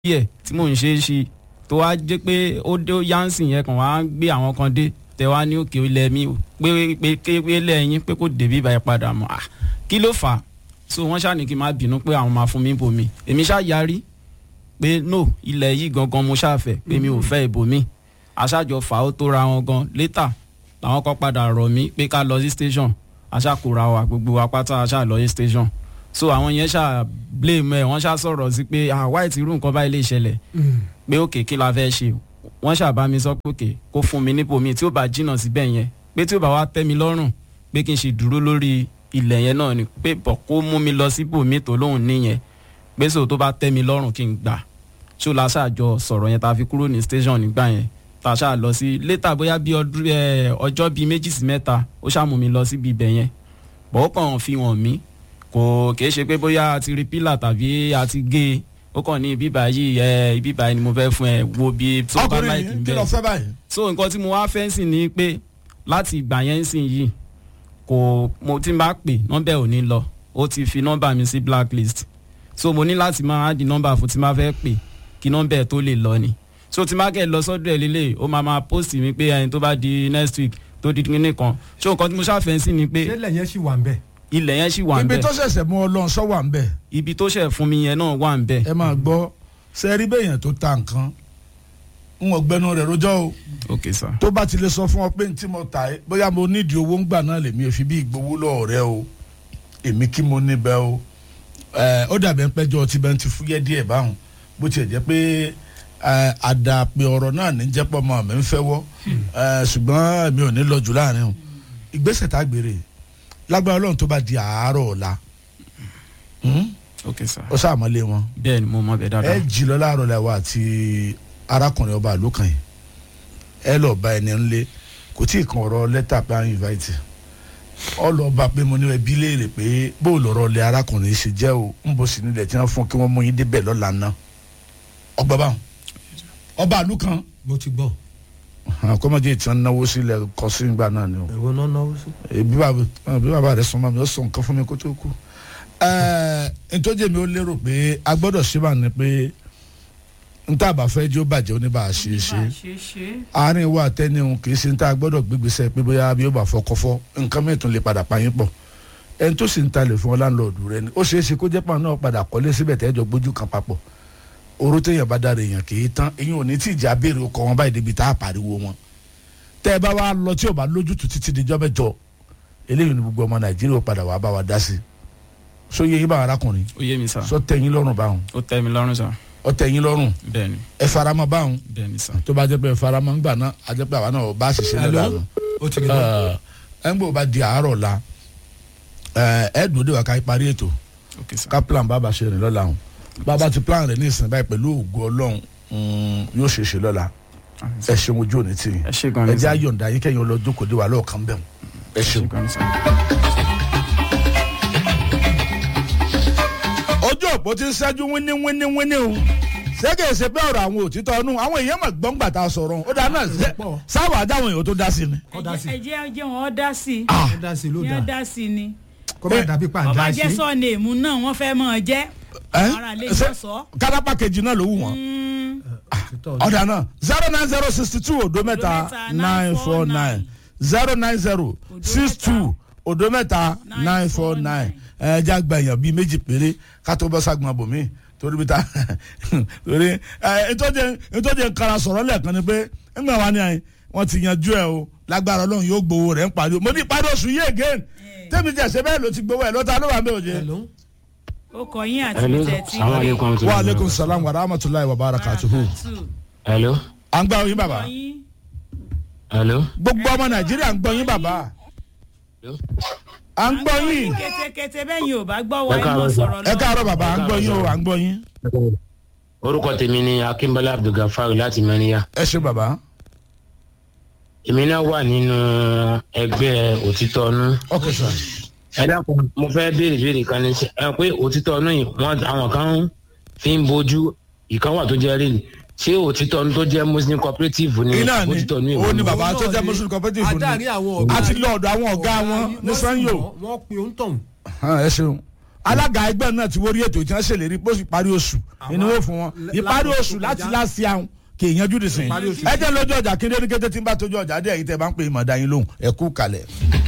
ẹ̀ tí mò ń ṣe é ṣe tó wá jẹ́ pé ó dé ó yánsìn yẹn kàn wá gbé àwọn kan dé tẹ wá ní òkè ilẹ̀ mi pé pé pé lẹ́yìn pé kò débi ìbàyẹ̀ padà mọ́ à kí ló fà á so wọ́n ṣáà ní kí n má bínú pé àwọn máa fún mi bòmí èmi ṣáà yarí pé no ilẹ̀ yìí gangan mo ṣáà fẹ́ pé mi ò fẹ́ ìbòmí aṣáájọ fà ó tó ra wọn gan létà làwọn kan padà rọ̀ mí pé ká lọ sí station aṣáàkóra wa gbogbo wa pátá aṣáà lọ sí station so àwọn yẹn ṣáà blame ẹ wọ́n ṣáà sọ̀rọ̀ sí pé ah white irú nǹkan báyìí lè ṣẹlẹ̀ pé òkè kí la fẹ́ ṣe wọ́n ṣàbá mi sọ pé òkè kó fún mi nípò mi tí ó bá jìnnà síbẹ̀ yẹn pé tí ó bá wá tẹ́ mi lọ́rùn pé kí n ṣe dúró lórí ilẹ̀ yẹn náà ni pé bọ̀ kó mú mi lọ síbò mi tó lóhùn níyẹn pé sọ tó bá tẹ́ mi lọ́rùn kí n gbà ṣó la ṣàjọ sọ̀rọ̀ yẹn tá a fi kúrò ní station nígbà yẹn tá a ṣáà lọ sí létà bóyá bí ọjọ́ bíi méjì sí mẹ́ta ó ṣàmù mi lọ síbi ibẹ̀ yẹn bọ̀ ó kàn fi hàn mí kò kìí ṣe pé bóyá a ti rí pílà tàbí a ti gé e ó kàn ní ibi báyìí ẹ ibi báyìí ni mo fẹ́ fún ẹ wo bí tó bá láìkì ọkùnrin ń kí ló bẹ̀. fẹ́ báyìí. so nǹkan tí mo wá fẹ́ sìn ni pé láti ìgbà yẹn sìn yìí kò mo ti bá pè nọ́mbà ò ní lọ ó ti fi nọ́mbà mi sí blacklist so mo ní láti máa di nọ́mbà fún tí máa fẹ́ pè kí nọ́mbà ẹ̀ tó lè lọ ni so tí máa kẹ́ lọ sọ́dọ̀ ẹ̀ lélẹ̀ ó máa máa post mi pé ẹni tó bá di next week tó di kíní kan so nǹkan tí mo ṣàfẹ́ sí ni pé ṣẹlẹ̀ yẹn sì wà ń bẹ̀. ilẹ̀ yẹn ṣì wà ń ibi bẹ̀ tó ṣẹ̀ṣẹ̀ mú ọ lọ sọ wà ń bẹ̀ ibi tó ṣẹ̀ fún mi yẹn náà wà ń bẹ̀ ẹ máa gbọ́ sẹ́ẹ̀rí bẹ́yẹn tó ta nǹkan ń wọ́n gbẹnu rẹ̀ rojọ́ o ok sir tó bá ti lè sọ fún ọ pé ntí mo tà ẹ́ bóyá mo nídìí owó ń gbà náà lèmi ò fi bí ìgbowó lọ́ọ̀ rẹ o èmi kí mo níbẹ̀ o ẹ ó dàbẹ̀ ń pẹ́jọ́ ti bẹ́ẹ̀ ti fúyẹ́ díẹ̀ báwọn bó tiẹ̀ jẹ́ pé ẹ, àdàpè ọ̀rọ̀ náà ní jẹ́pọ̀ mọ́ mi ń fẹ́ wọ́ ẹ, ṣùgbọ́n mi ò ní lọ jù láàrin o ìgbésẹ̀ tá a gbére lágbára ọlọ́run tó bá di àárọ̀ ọ̀la hmm? ok sir ó sàmọ́lé wọn bẹ́ẹ̀ ni mo mọ bẹ́ẹ̀ dáadáa ẹ jí lọ láàárọ̀ lẹ́wọ̀ àti arákùnrin ọba àlùkàn yìí ẹ lọ bá ẹni ńlẹ kò tí ì kan ọ̀rọ̀ lẹ́tà pé à ń invite ọ lọ bá pé mo ní ẹbí léèrè pé bó o lọ̀rọ̀ lẹ arákùnrin ṣe jẹ́ o ń bọ̀ sí nílẹ̀ tí wọ́n fún kí wọ́n mú yín débẹ̀ lọ́la ná ọgbà báwọn ọba àlùkàn mo ti gbọ́. kọ́mọdé tí wọ́n náwó sílẹ̀ kọ́ sí ìgbà náà ni o èwo náà náwó sí. bí bàbá bí bàbá rẹ sọ ma mi ó sọ nǹkan fún mi kó tó kú. ẹẹ ntọ́jú mi ó lérò pé a gbọ́dọ̀ ṣe bá ní pé ntá bá fẹ́ jó bàjẹ́ ó ní bá a ṣe é ṣe àárín wa tẹ́ni òun kì í ṣe ntá gbọ́dọ̀ gbégbèsè pé bóyá bí ó bá fọ́ kọ́fọ́ nǹkan mìíràn tún lè padà pa yín pọ̀ ẹni tó sì ń talè fún ọ láńlọ́ọ̀dù rẹ ni ó ṣeé ṣe kó jẹ́ pàrọ̀ náà padà kọ́lé síbẹ̀ tẹ́jọ́ gbójú kan papọ̀ oró téèyàn bá dára èèyàn kì í tán eyín ò ní tí ìjà béèrè ọkọ̀ wọn báyìí débi tá a pariwo wọn tẹ́ ẹ bá wá lọ tí ò bá lójútùú títí dijọ́ mẹ́jọ eléyìí ni gbogbo ọmọ nàìjíríà ó padà wàá bá wa dá sí so yẹ yín bá arákùnrin ó yé mi sir sọ tẹ̀yìn lọ́rùn báwọn ó tẹ́ mi lọ́rùn sir ọ tẹ̀yìn lọ́rùn bẹ́ẹ̀ ni ẹ faramọ́ báwọn bẹ́ẹ̀ ni sir tó bá jẹ́ pé ẹ faramọ́ ńgbà náà a jẹ́ pé àwa náà bá ṣiṣẹ́ lọ́la Hello? ó ti rí lọ. ẹ ń gbọ́ bá di àárọ̀ la ẹ ẹ dùn ó dé wa ká parí ètò ok sir ká plan bàbá ṣe rìn lọ́la hàn bàbá ti plan rẹ̀ ní ìsìn báyìí pẹ̀lú ògo ọlọ́run mm, yóò ṣe é ṣe lọ́la ẹ ṣeun ojú òní tì ẹ ṣe gan ẹ ni jẹ́ sir àyọ̀ǹda yín kẹ́yìn ọlọ́dún kò dé wa lọ́ọ̀kan bẹ́ẹ̀ ẹ ẹ ṣeun. ṣe gan ni sir. ojú òpó ti ń ṣẹ́jú wíní wíní wíní o ṣẹ́gẹ̀ ṣe pé ọ̀rọ̀ àwọn òtítọ́ ọ̀nù àwọn èèyàn mọ̀ gbọ́ngbà tá a sọ̀rọ̀ ó dáa náà ṣe- pọ̀. sáwà dáwọn èèyàn tó dá sí ni. kọ́ dá sí ẹ jẹ́ jẹ́ wọn dá sí i kọ́ dá sí ló ní dá wọn dá sí i ni kọ́ bá dàbí pa ọba àdá jẹ́ sí. sọ́ọ̀nì èmú náà wọ́n fẹ́ mọ̀ ọ́ jẹ́ Ẹ́? ara lè Ṣé jọ sọ. kárápà kejì náà ló wù wọ́n. ọ̀dà náà zero nine zero sixty two odo mẹ́ta mẹ́ta, nine four nine zero nine zero six two odo mẹ́ta nine four nine ẹ jẹ́ àgbà èèyàn bíi méjì péré ká tó bọ́ ságun abòmí torí bí ta torí ẹ ìtọ́jú nkara sọ̀rọ̀ lẹ́ẹ̀kan ni pé ńgbà wa ni àyìn wọ́n ti yanjú ẹ o lágbára ọlọ́run yóò gbowó rẹ̀ ń parí o mo ní ìparí oṣù yìí again tẹ́mi jẹ́ ṣe bẹ́ẹ̀ ló ti gbowó ẹ̀ lọ́ta ló wà mí ò jẹ́. Hello? ó kọ yín àti Hello, ìtẹ̀ tí salaam alaikum. wa aleykum salaam wa rahmatulahi wa barakatuhu. Hello, à ń gbọ́ yín bàbá hello. gbogbo ọmọ nàìjíríà ń gbọ́ yín bàbá Hello? à ń gbọ́ yín kétékété bẹ́ẹ̀ yín ò bá gbọ́ wọ Ẹ ẹ káàárọ̀ mọ̀ sà. sọ̀rọ̀ ẹ káàárọ̀ bàbá à ń gbọ́ yín o à ń gbọ́ yín Orúkọ tèmi ni Akínbọ́lá Abdulgafar láti Mẹ́níyà. ẹ ṣe bàbá Èmi náà wà nínú ẹgbẹ́ òtítọ́ ọnú. ok sir Ẹ dákun, mo fẹ́ béèrè béèrè kan ní ṣe. Ẹ pé òtítọ́ ọnú yìí, wọ́n àwọn kan fi ń bojú ìkan wà tó jẹ́ rèé. Ṣé òtítọ́ ọnú tó jẹ́ Muslim cooperative ni iná ni òtítọ́ ọnú ó ní ìwọ? bàbá tó jẹ́ muslim cooperative adarí ni àwọn ọ̀gá a ti lọ ọ̀dọ̀ àwọn ọ̀gá wọn ní sanyo wọ́n pe òun tọ̀hún. ẹ ṣeun alága ẹgbẹ́ náà ti wórí ètò tí wọ́n ṣèlérí pé ó sì parí oṣù ìnáwó fún wọn l- ìparí láti oṣù oṣù láti kọjá. láti àwọn kì í yanjú dìsìn Ìparí oṣù. ẹ jẹ́ lójú ọjà kí ní kété tí ń bá tójú ọjà dé ẹ̀yìn tẹ́ bá ń pè é mọ̀ọ́dá yín lóhùn ẹ kú kalẹ̀.